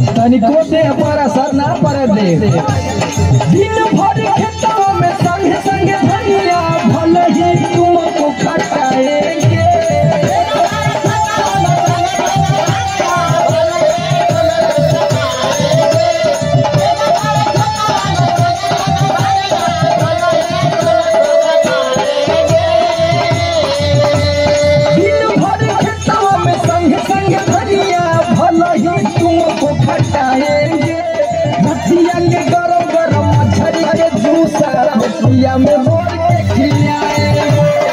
तनिको दे पर असर ना पड़े दे दिन भर खेतों में संग संग धनिया भले ही तुमको खटाएंगे दिन भर खेतों में संग संग धनिया भले ही तुमको खटाएंगे भतिया के गरम गरम मछली के जूसा भतिया में रोल के खिलाएंगे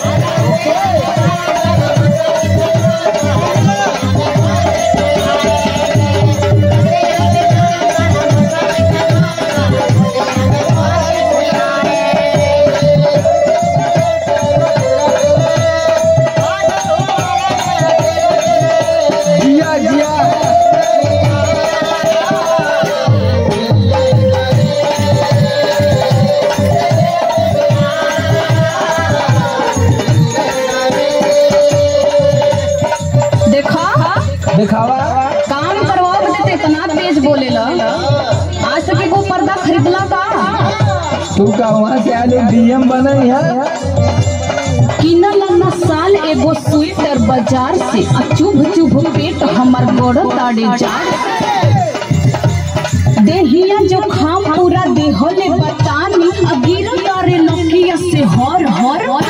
जिया जिया देखा दिखावा काम करवा बदे ते इतना तेज बोलेला आज तक एगो पर्दा खरीदला का तू का वहाँ से आलू डीएम बनई है किनल न साल एगो स्वेटर बाजार से आ चुभ चुभ पेट हमर गोड़ ताड़े जाड़ देहिया जो खाम पूरा देहले बतानी आ गिर तारे नकिया से हर हर